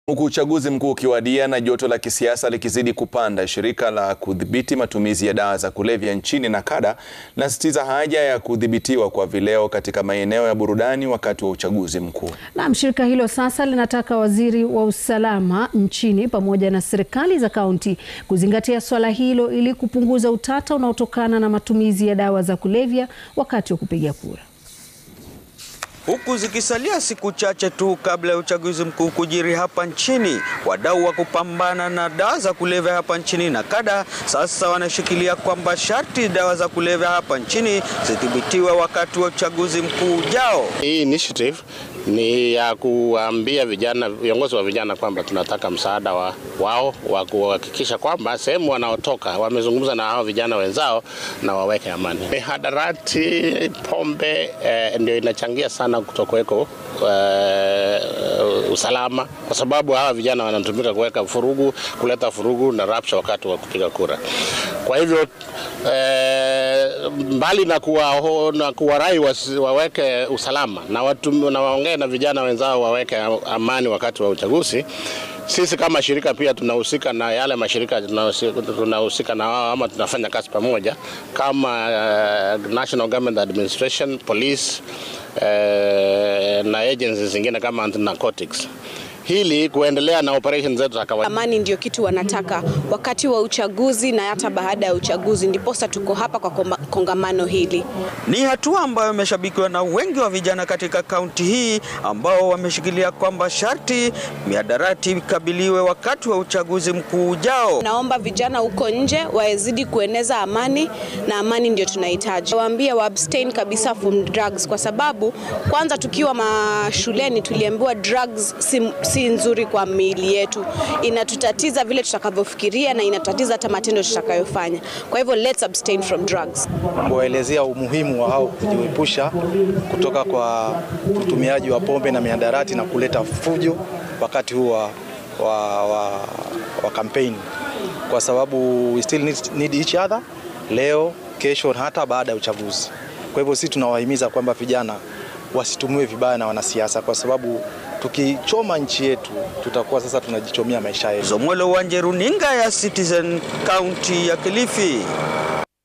Huku uchaguzi mkuu ukiwadia na joto la kisiasa likizidi kupanda, shirika la kudhibiti matumizi ya dawa za kulevya nchini NACADA linasisitiza haja ya kudhibitiwa kwa vileo katika maeneo ya burudani wakati wa uchaguzi mkuu. Naam, shirika hilo sasa linataka waziri wa usalama nchini pamoja na serikali za kaunti kuzingatia swala hilo ili kupunguza utata unaotokana na matumizi ya dawa za kulevya wakati wa kupiga kura. Huku zikisalia siku chache tu kabla ya uchaguzi mkuu kujiri hapa nchini, wadau wa kupambana na dawa za kulevya hapa nchini NACADA sasa wanashikilia kwamba sharti dawa za kulevya hapa nchini zidhibitiwe wakati wa uchaguzi mkuu ujao. Hii initiative ni ya kuambia vijana, viongozi wa vijana kwamba tunataka msaada wa, wao wa kuhakikisha kwamba sehemu wanaotoka wamezungumza na hao vijana wenzao na waweke amani. Mihadarati, pombe eh, ndio inachangia sana kutokuweko eh, usalama, kwa sababu hawa vijana wanatumika kuweka furugu, kuleta furugu na rapsha wakati wa kupiga kura. Kwa hivyo eh, mbali na kuwa, na kuwarai waweke usalama na watu, na waongee na vijana wenzao waweke amani wakati wa uchaguzi. Sisi kama shirika pia tunahusika na yale mashirika tunahusika na wao ama tunafanya kazi pamoja kama uh, National Government Administration, Police uh, na agencies zingine kama anti-narcotics hili kuendelea na operation zetu za kawaida. Amani ndio kitu wanataka wakati wa uchaguzi na hata baada ya uchaguzi, ndiposa tuko hapa kwa kongamano hili. Ni hatua ambayo imeshabikiwa na wengi wa vijana katika kaunti hii ambao wameshikilia kwamba sharti mihadarati ikabiliwe wakati wa uchaguzi mkuu ujao. Naomba vijana huko nje wazidi kueneza amani, na amani ndio tunahitaji. Waambie wa abstain kabisa from drugs, kwa sababu kwanza tukiwa mashuleni tuliambiwa drugs si, si nzuri kwa miili yetu, inatutatiza vile tutakavyofikiria na inatutatiza hata matendo tutakayofanya. Kwa hivyo let's abstain from drugs. Kuwaelezea umuhimu wa hao kujiepusha kutoka kwa utumiaji wa pombe na mihadarati na kuleta fujo wakati huu wa, wa, wa, wa kampeni, kwa sababu we still need, need each other leo, kesho na hata baada ya uchaguzi. Kwa hivyo sisi tunawahimiza kwamba vijana wasitumiwe vibaya na wanasiasa kwa sababu tukichoma nchi yetu tutakuwa sasa tunajichomea maisha yetu. Zomwelo Wanje, runinga ya Citizen, kaunti ya Kilifi.